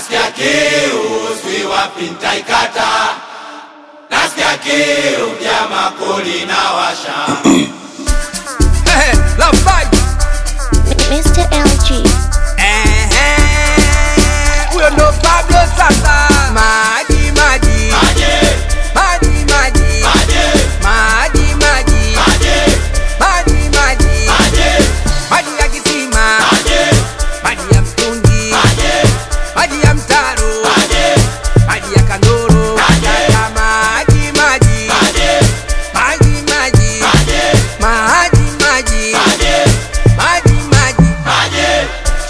nasikia kiu sijui wapi nitaikata nasikia kiu jama koli na washa Hey, love fight. Mr. LG. Ehe. Huyo ndo Pablo sasa. Maji maji. maje Maji maji. maje Maji maji. maje Maji maji. maje Maji ya kisima. maje Maji ya mtungi. maje Maji ya mtaro. maje Maji ya kandoro. Maji. Ya maji maji. maje Maji maji. maje Maji maji. maje Maji maji. maje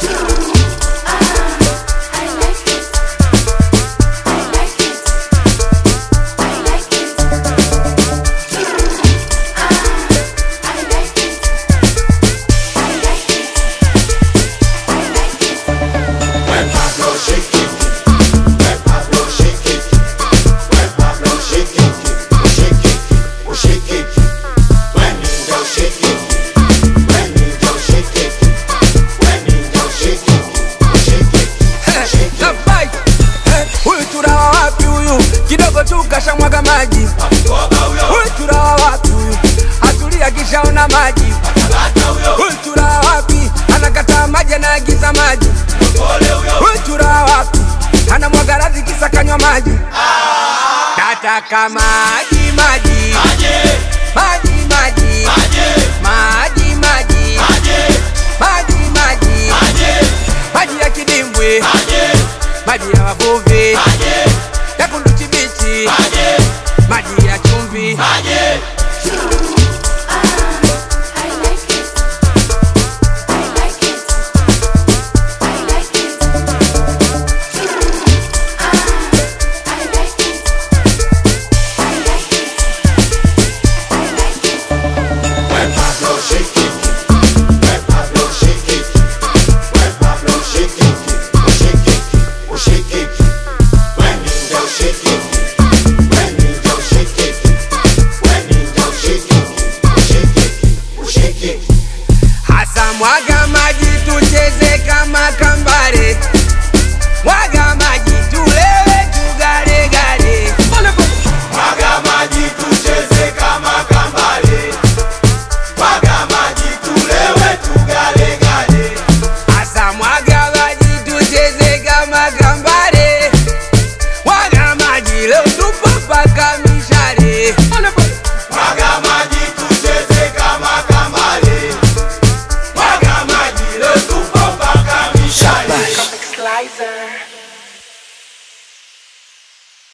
When Pablo shake it, when Pablo shake it, when Pablo shake it, oh shake it, oh shake it. When you go shake it, when you go shake it, when you go shake it, oh shake it, shake it. Love fight. Eh, Huyu turawa wapi huyu? Kidogo tu kashamwaga maji. Toka huyo, Huyu turawa wapi huyu? Atulia kishaona maji. kata huyo, Huyu turawa wapi? Anakataa maji anaagiza maji. pole huyo. Huyu turawa wapi? Anamwaga radhi kisa kanywa maji. Nataka maji maji. Maje, Maji maji. maje, Maji maji. maje, Maji maji. maje, Maji ya kidimbwi. maje, Maji ya wavuvi. maje, Ya kunduchi bichi. maje, Maji ya chumvi. maje. When Pablo shake it, when Pablo shake it, when Pablo shake it, oh shake it, oh shake it. When you go shake it, when you go shake it, when you go shake it, oh shake it, oh shake it. Hasa mwaga maji tucheze kama kambare, mwaga maji tulewe tugaregare. Mwaga maji tucheze kama kambale, mwaga maji tulewe tugalegale. Hasa mwaga maji tucheze kama kambare.